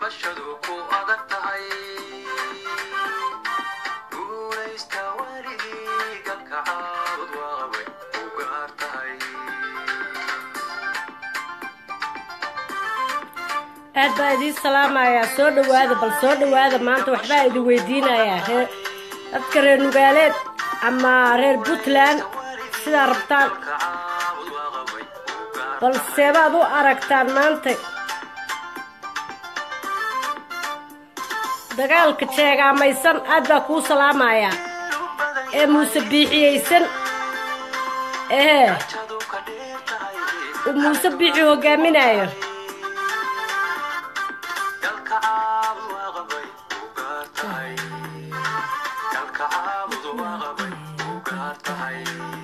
gabashadu ku adag tahay guulaysta weligii galka caabud waaqabay u gaar tahay aad baa idiin salaamayaa soo dhawaada bal soo dhawaada maanta waxbaa idin weydiinayaa reer dadka reer nugaaleed ama reer puntland sidaa rabtaan galka caabud waaqabay u gaar bal seebaad u aragtaan maanta dagaalka jeegaamaysan aad baa kuu salaamayaa ee muuse biixiyeysan ee jadu ka dheer tahay uu muuse biixi hogaaminayo galka caabud waaqabay u gaar tahay galka caabud waaqabay u gaar tahay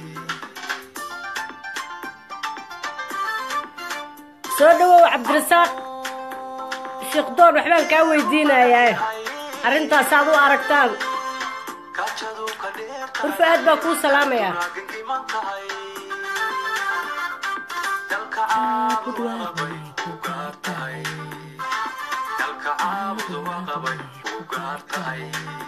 soo dhawow cabdirasaaq sheekh doon waxbaan kaa weydiinayaa arrintaasaad u aragtaan gajadu ka dheer urfa aad baa kuu salaamayaa raagintiman tahay dalka caabud waaqabay u gaar tahay dalka caabud waaqabay u gaar tahay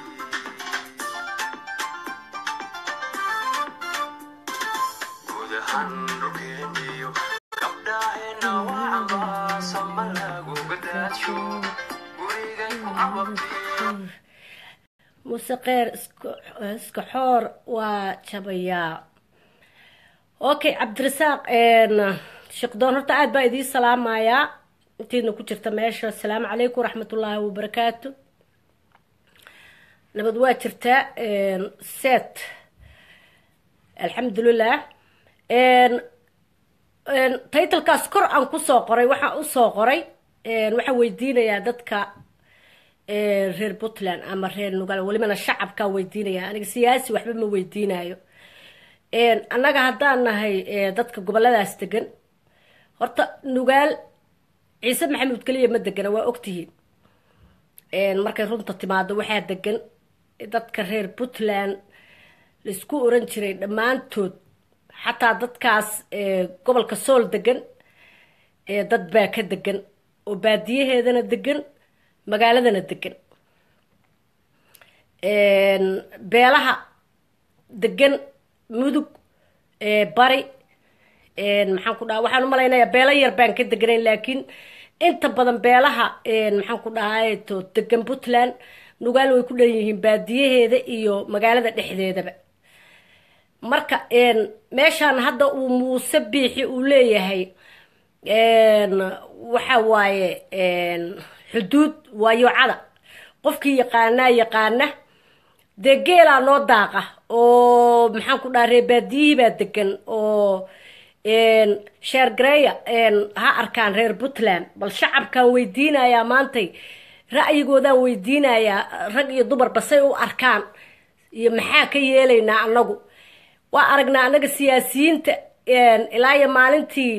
guud ahaan dhulkeeniyo gabdhaheena wacanbaa sama lagu gadaadsho gurigay ku ababteen muuse keyr iska iska xoor waa jabayaa okay cabdirasaaq sheekh doon horta aad baa idiin salaamayaa intiina ku jirta meesha asalaamu calaykum waraxmatullaahi wabarakaatu nabad waa jirtaa set alxamdulilah taytalkaas kor aan kusoo qoray waxaan usoo qoray waxaan weydiinayaa dadka reer puntland ama reer nugaal welibana shacabkaa weydiinaya aniga siyaasi waxba ma weydiinayo annaga haddaan nahay dadka goboladaas degan horta nugaal ciise maxamuud keliya ma degana waa ogtihiin markay runta timaado waxaa degan dadka reer puntland laisku oran jiray dhammaantood xataa dadkaas gobolka sool degan dad baa ka degan oo baadiyaheedana degan magaaladana degan beelaha degan mudug bari maxaan ku dhaha waxaan umalaynayaa beelo yar baan ka deganayn laakiin inta badan beelaha maxaan ku dhahay to degan puntland nugaal way ku dhan yihiin baadiyaheeda iyo magaalada dhexdeedaba marka meeshaan hadda uu muuse biixi uu leeyahay waxa waaye xuduud waa yoocada qofkii yaqaanaa yaqaana dee geelaa noo daaqa oo maxaan ku dhaha reebaadiyihii baa degan oo sheergareeya ha arkaan reer puntland bal shacabkaan weydiinayaa maantay ra'yigoodaan weydiinayaa rag iyo dumarba say u arkaan iyo maxaa ka yeelaynaa annagu waa aragnaa annaga siyaasiyiinta ilaa iyo maalintii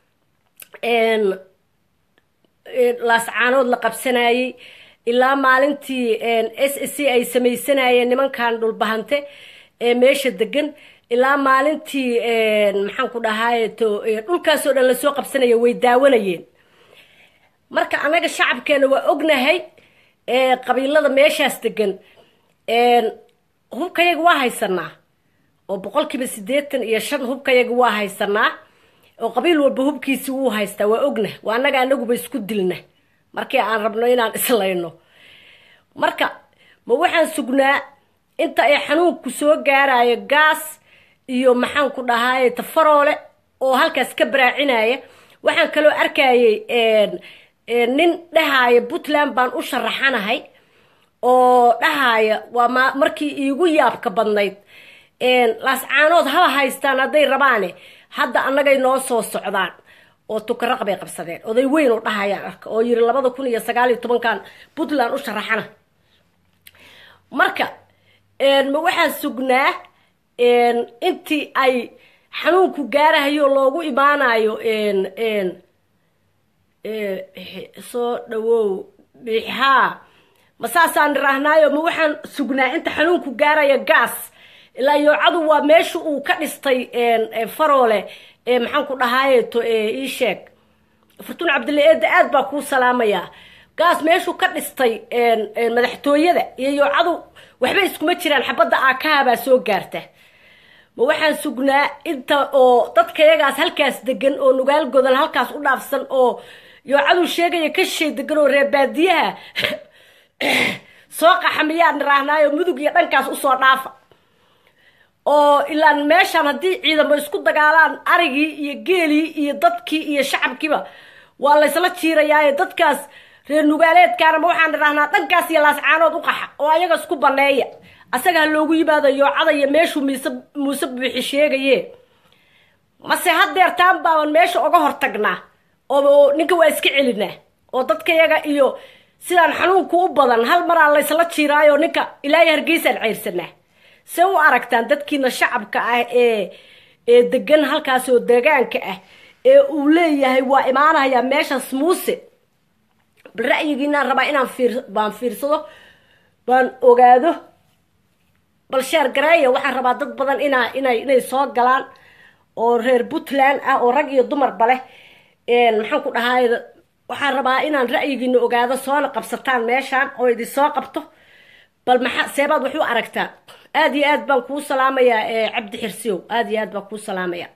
laascaanood la qabsanayey ilaa maalintii s s c ay samaysanayeen nimankan dhulbahante ee meesha degan ilaa maalintii maxaan ku dhahay to dhulkaasoo dhan lasoo qabsanaya way daawanayeen marka annaga shacabkeena waa ognahay qabiilada meeshaas degan hubkayaga waa haysanaa oo boqolkiiba siddeetan iyo shan hubkayaga waa haysanaa oo qabiil walba hubkiisi wuu haystaa waa ogna waa annaga anaguba isku dilna markii aan rabno inaan islayno marka ma waxaan sugnaa inta ay xanuunku soo gaarayo gaas iyo maxaan ku dhahaye tafaroole oo halkaas ka baraacinaya waxaan kaloo arkayay nin dhahaya puntland baan u sharaxanahay oo dhahaya waa ma markii iigu yaabka badnayd laascaanood haba haystaan hadday rabaane hadda annagay noo soo socdaan oo tukaraq bay qabsadeen oday weyn oo dhahayaan arka oo yiri labada kun iyo sagaal iyo tobankan puntland u sharaxana marka ma waxaan sugnaa intii ay xanuunku gaarahayo loogu imaanayo soo dhawow bixaa ma saasaan niraahnaayo ma waxaan sugnaa inta xanuunku gaaraya gaas ilaa yoocadu waa meesha uu ka dhistay faroole maxaan ku dhahaaye to ii sheeg fartuun cabdille eedda aad baa kuu salaamayaa gaas meeshuu ka dhistay madaxtooyada iyo yoocadu waxba iskuma jiraan xabadda aakaha baa soo gaarta ma waxaan sugnaa inta oo dadka yagaas halkaas degan oo nugaal godan halkaas u dhaafsan oo yoocadu sheegaya ka shay degan oo reebaadiyaha soo qaxa miyaa niraahnaayo mudug iyo dhankaas usoo dhaafa oo ilaan meeshaan haddii ciidamo isku dagaalaan arigii iyo geelii iyo dadkii iyo shacabkiiba waa laysla jiirayaaye dadkaas reer nugaaleedkaana ma waxaan nidhahnaa dhankaas iyo laascaanood u qaxa oo ayaga isku baneeya asaga ha loogu yimaado yoocada iyo meeshuu mise muuse buuxi sheegaye mase hadeer taan baaban meesha oga hortagnaa oo ninka waa iska celinaa oo dadka yaga iyo sidaan xanuunku u badan hal maraa laysla jiiraayo ninka ilaahay hargeysaan ceyrsanaa se u aragtaan dadkiina shacabka ah ee ee degan halkaas oo deegaanka ah ee uu leeyahay waa imaanayaa meeshaas muuse bal ra'yigiinaan rabaa inaan fiir baan fiirsado baan ogaado bal sheer gareeya waxaan rabaa dad badan inaa inay inay soo galaan oo reer puntland ah oo rag iyo dumarba leh maxaan ku dhahaay waxaan rabaa inaan ra'yigiina ogaado soona qabsataan meeshaan oo idin soo qabto bal maxaa seebaad wax u aragtaan aada iyo aad baan kuu salaamayaa cabdi xirsiyow aada iyo aad baan kuu salaamayaa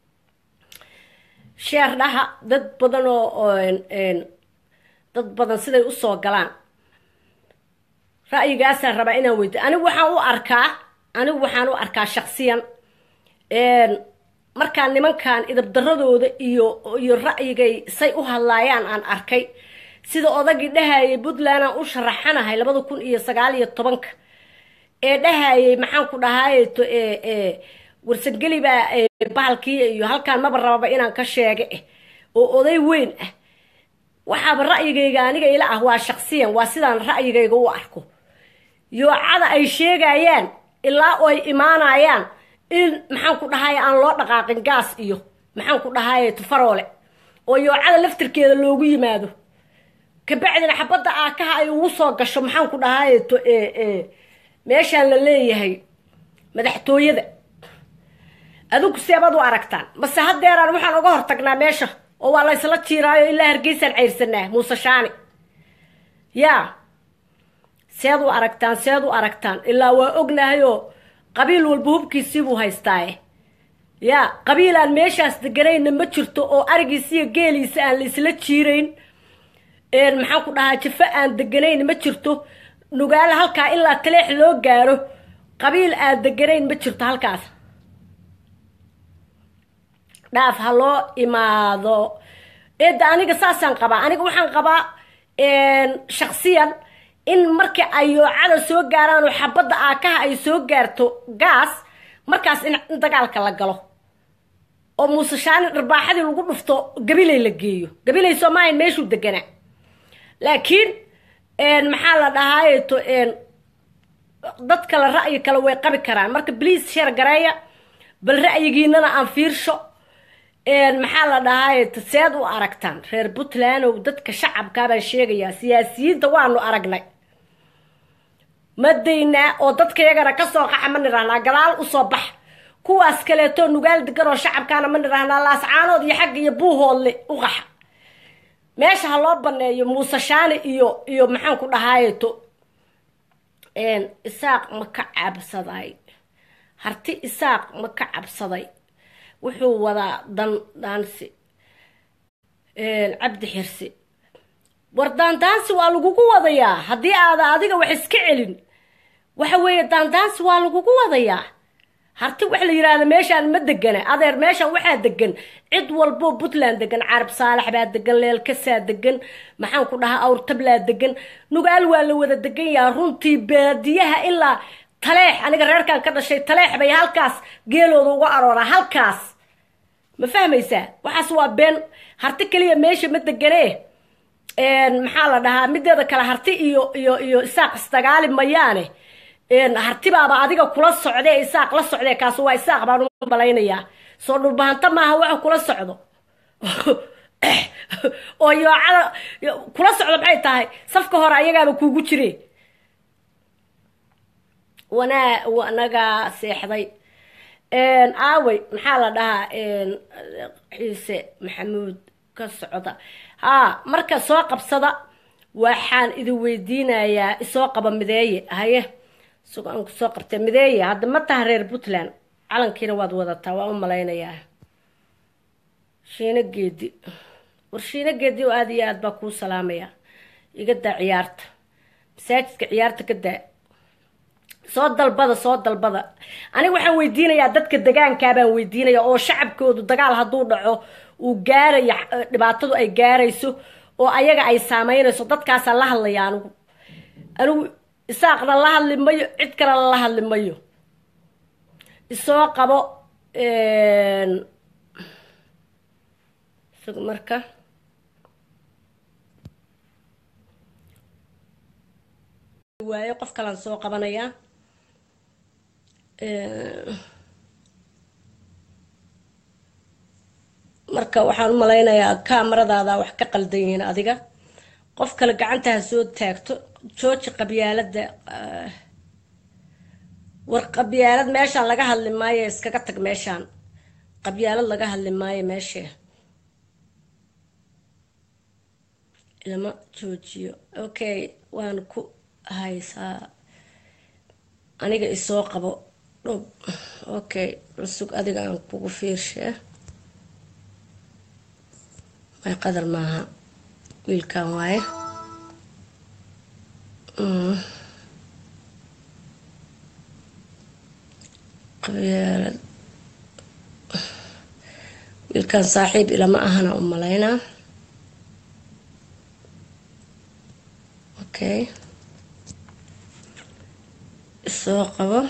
sheer dhaha dad badan oo dad badan siday usoo galaan ra'yigaasaan rabaa inaan weydiyo anigu waxaan u arkaa anigu waxaan u arkaa shaksiyan markaan nimankan idabdaradooda iyo iyo ra'yigay say u hadlaayaan aan arkay sida odagii dhahayay puntland aan u sharaxanahay labada kun iyo sagaal iyo tobanka ee dhahayay maxaan ku dhahaayeto warsangeli baa bahalkii iyo halkaan maba rababa inaan ka sheega eh oo oday weyn ah waxaaba ra'yigayga aniga ila ah waa shaksiyan waa sidaan ra'yigayga u arko yoocada ay sheegayaan ilaa oo ay imaanayaan in maxaan ku dhahaye aan loo dhaqaaqin gaas iyo maxaan ku dhahaye tufaroole oo yoocada laftirkeeda loogu yimaado kabacdina xabadda aakaha ay ugu soo gasho maxaan ku dhahaye to meeshaan la leeyahay madaxtooyada adinku seebaad u aragtaan mase hadeeraan waxaan uga hortagnaa meesha oo waa laysla jiiraayo ilaa hargeysaan ceyrsanaa muuse shaani yaa seed u aragtaan seed u aragtaan ilaa waa ognahayoo qabiil walba hubkiisiibuu haystaaye yaa qabiilaan meeshaas deganayna ma jirto oo arigiisiyo geeliisa aan laisla jiirayn maxaan ku dhahaa jafo aan deganayn ma jirto nugaale halkaa ilaa taleex loo gaaro qabiil aan deganayn ma jirto halkaas dhaaf ha loo imaado eedda aniga saasaan qabaa aniga waxaan qabaa shaksiyan in markii ay yoocada soo gaaraan oo xabadda aakaha ay soo gaarto gaas markaas in dagaalka la galo oo muuse shaani dharbaaxadii lagu dhufto gabilay la geeyo gabilay soomaayan meeshuu deganaa laakiin maxaa la dhahaayeto dad kale ra'yi kale way qabi karaan marka bliis sheer gareeya bal ra'yigiinana aan fiirsho maxaa la dhahaayeto seed u aragtaan reer puntlandow dadka shacabkaa baan sheegayaa siyaasiyiinta waanu aragnay ma daynaa oo dadka yagana kasoo qaxa ma nidhahnaa gadaal usoo bax kuwaas kaleeto nugaal degan oo shacabkaana ma nidhahnaa laascaanood iyo xagga iyo buuhoodle u qaxa meesha ha loo baneeyo muuse shaani iyo iyo maxaan ku dhahaayeto isaaq ma ka cabsaday harti isaaq ma ka cabsaday wuxuu wadaa dan daansi cabdi xirsi war daandaansi waa lagugu wadayaa haddii aada adiga wax iska celin waxa weeye daandaansi waa lagugu wadayaa harti wax la yidhaahda meeshaan ma degana adeer meeshaan waxaa degan cid walboo puntland degan carab saalax baa degan leelkasaa degan maxaan ku dhahaa awrtablaa degan nugaal waa la wada degan yaha runtii baadiyaha ilaa taleex aniga reerkan ka dhashay taleex bay halkaas geelooda uga arooraa halkaas ma fahmaysaa waxaas waa been harti keliya meesha ma deganee maxaa la dhahaa mideeda kale harti iyo iyo iyo isaaq isdagaali mayaane hartibaaba adiga kula socdee isaaq la socdee kaas waa isaaq baan u malaynayaa soo dhulbahanta maaha waxa kula socdo oo yoocada kula socdo maxay tahay safka hore ayagaaba kuugu jire wanaa wanagaa seexday aawey maxaa la dhahaa xiise maxamuud ka socda haa marka soo qabsada waxaan idin weydiinayaa isoo qaba mideeye haye isagoo aan kusoo qabtay mideeye hadda ma taha reer puntland calankiina waad wadataa waa u malaynayaa shiino geedi war shiino geedi oo aada iyo aad baa kuu salaamaya iga daa ciyaarta masaajidka ciyaarta ka daa soo dalbada soo dalbada aniga waxaan weydiinayaa dadka degaankaa baan weydiinaya oo shacabkoodu dagaal hadduu dhaco uu gaaraya dhibaatadu ay gaarayso oo ayaga ay saameynayso dadkaasaa la hadlaya anigu anigu isaaqna la hadli mayo cid kalena la hadli mayo isoo qabo isaga marka waayo qof kalaan soo qabanayaa marka waxaan u malaynayaa kaamaradaada wax ka qaldan yihiin adiga qof kale gacanta ha soo taagto jooji qabyaalada war qabyaalad meeshaan laga hadli maayo iskaga tag meeshaan qabyaalad laga hadli maayo meeshee lama joojiyo okay waan ku haysaa aniga isoo qabo dhub okay cusug adiga aan kugu fiirshee may qadar maaha wiilkan waaye qabyaalad wiilkan saaxiib ilama ahana u malaynaa okay isoo qabo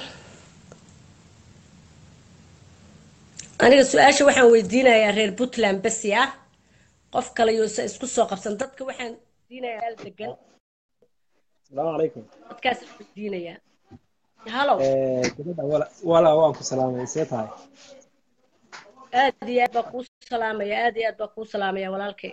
aniga su-aasha waxaan weydiinayaa reer puntland basi ah qof kale yuusa isku soo qabsan dadka waxaan weydiinayaa meel degan asalaamu calaykum dadkaas weydiinayaa halow gabadha walaa waan ku salaamay see tahay aad iyo aad baa kuu salaamaya aad iyo aad baa kuu salaamaya walaalkay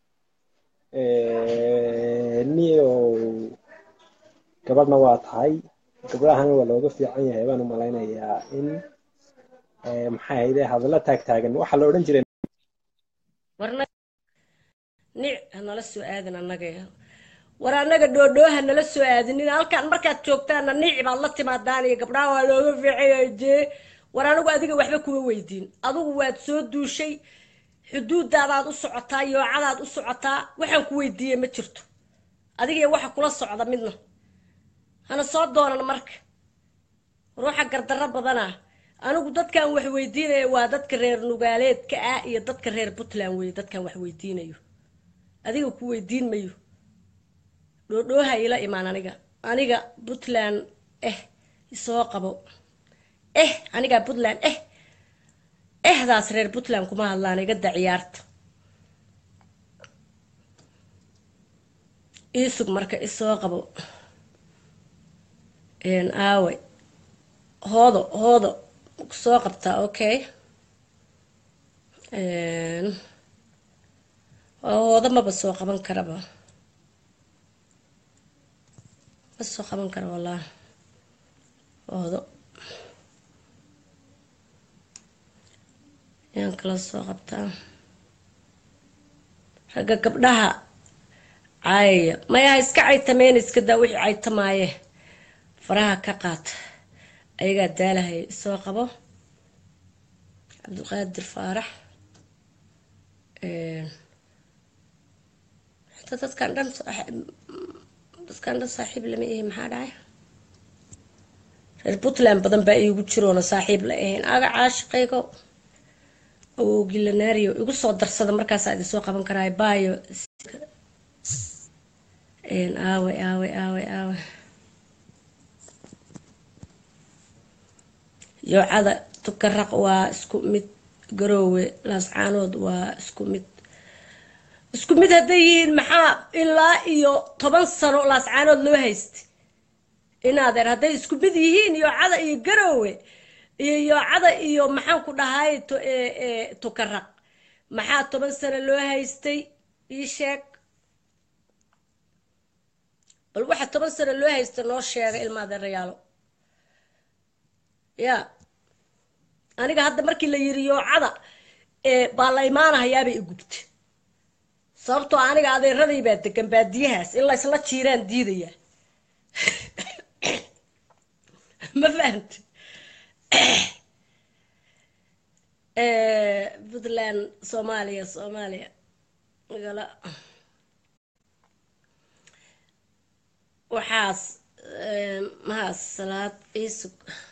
niyo gabadhna waa tahay gabdhahana waa looga fiican yahay baan u malaynayaa in maxay hayde hadallo taagtaagan waxaa la odhan jiray warna nic hanala soo aadin annaga war annaga dhoodhoo hanala soo aadinin halkaan markaad joogtaana nici baad la timaadaan iyo gabdhaha waa looga fiicaya jee war anigu adiga waxba kuma weydiin adigu waad soo duushay xuduudaadaad u socotaa yoocadaad u socotaa waxaan ku weydiiyey ma jirto adigiyo waxa kula socda midna hana soo doonan marka ruuxa gardarro badanaa anigu dadkan wax weydiinaya waa dadka reer nugaaleedka ah iyo dadka reer puntland weye dadkan wax weydiinayo adiga ku weydiin mayo dhoodhooha ila imaan aniga aniga puntland eh isoo qabo eh anigaa puntland eh ehdaas reer puntland kuma hadlaan iga da ciyaarta iisug marka isoo qabo aawe hoodo hoodo soo qabtaa okay hoodo maba soo qaban karaba ma soo qaban kara wallah hoodo yaan kala soo qabtaa ragga gabdhaha caayaya mayaha iska caytameen iska daa wixii caytamaaye faraha ka qaata ayagaa daalahay soo qabo cabdulqaadir faarax xitaa dadkan dhan dadkan dhan saaxiib lama ihi maxaa dhacay reer puntland badan baa iigu jiroona saaxiib la ahayn aga caashiqaygo awogilanario igu soo darsada markaasaa idin soo qaban karaa baayo aawe aawe aawe aawe yoocada tukaraq waa isku mid garoowe laascaanood waa isku mid isku mid hadday yihiin maxaa ilaa iyo toban sano laascaanood loo haysta inaadeer hadday isku mid yihiin yoocada iyo garoowe iyo yoocada iyo maxaan ku dhahay tukaraq maxaa toban sano loo haystay ii sheeg bal waxa toban sano loo haysta noo sheega ilmaadeerayaalo ya aniga hadda markii la yiri yoocada baa la imaanahayaabay igubta sababtoo aniga adeeraday baa degan baadiyahaas in laysla jiiraan diidaya ma fahamti puntland soomaaliya soomaaliya magala waxaas mahaas salaad iisug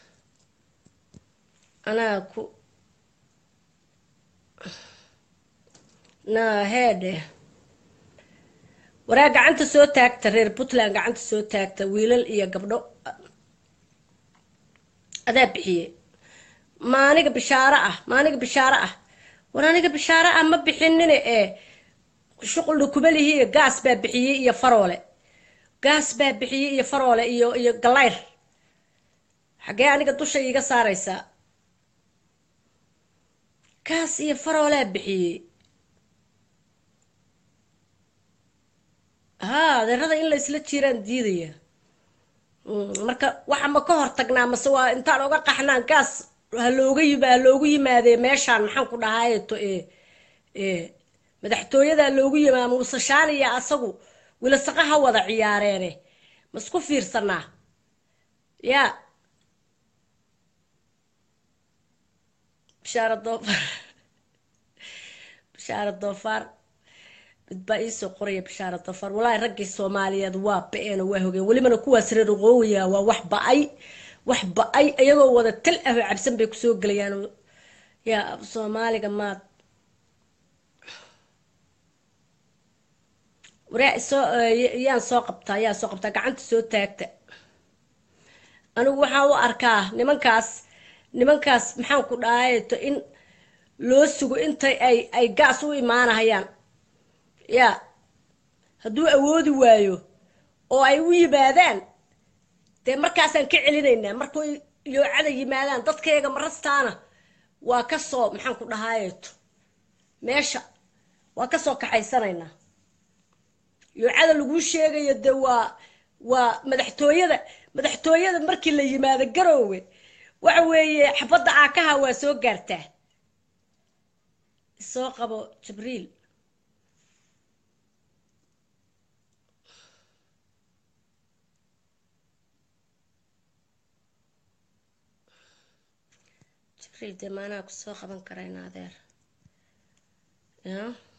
anaa ku na heedhe waraa gacanta soo taagta reer puntland gacanta soo taagta wiilal iyo gabdho adaa bixiyey ma aniga bishaaro ah ma aniga bishaaro ah war aniga bishaaro ah ma bixinine ee shuqulna kuma lihiiyo gaas baa bixiyey iyo faroole gaas baa bixiyey iyo faroole iyo iyo galayr xaggee aniga dusha iiga saaraysaa gaas iyo faroolaa bixiyey haa adeerada in la isla jiiraan diidaya marka waxa ma ka hor tagnaa mase waa intaan oga qaxnaan gaas halooga yim haloogu yimaadee meeshaan maxaan ku dhahaayeto e e madaxtooyada loogu yimaada muuse shaaniya asagu wilasaqa ha wada ciyaareene ma isku fiirsanaa yaa bishaara doofaar bishaara doofaar mid baa iisoo qoraya bishaara doofaar walaahi raggii soomaaliyeed waa ba-een oo waa hogeen welibana kuwaas reer oqoowiya waa wax ba-ay wax ba-ay iyagoo wada tal ah oo cabsan bay kusoo gelayaan yaa soomaaliga maad waraa soo yaan soo qabtaa yaa soo qabtaa gacanta soo taagta anigu waxaa u arkaa nimankaas nimankaas maxaan ku dhahayeto in loo sugo intay ay ay gaas u imaanahayaan yaa hadduu awoodi waayo oo ay u yimaadaan dee markaasaan ka celinaynaa markay yoocada yimaadaan dadkayga marastaana waa kasoo maxaan ku dhahaayeeto meesha waa kasoo kaxaysanaynaa yoocada laguu sheegayo dee waa waa madaxtooyada madaxtooyada markii la yimaado garoowe waxa weeye xabadda aakaha waa soo gaartaa soo qabo jibriil jibriil dee maanaha kusoo qaban karayna adeer ya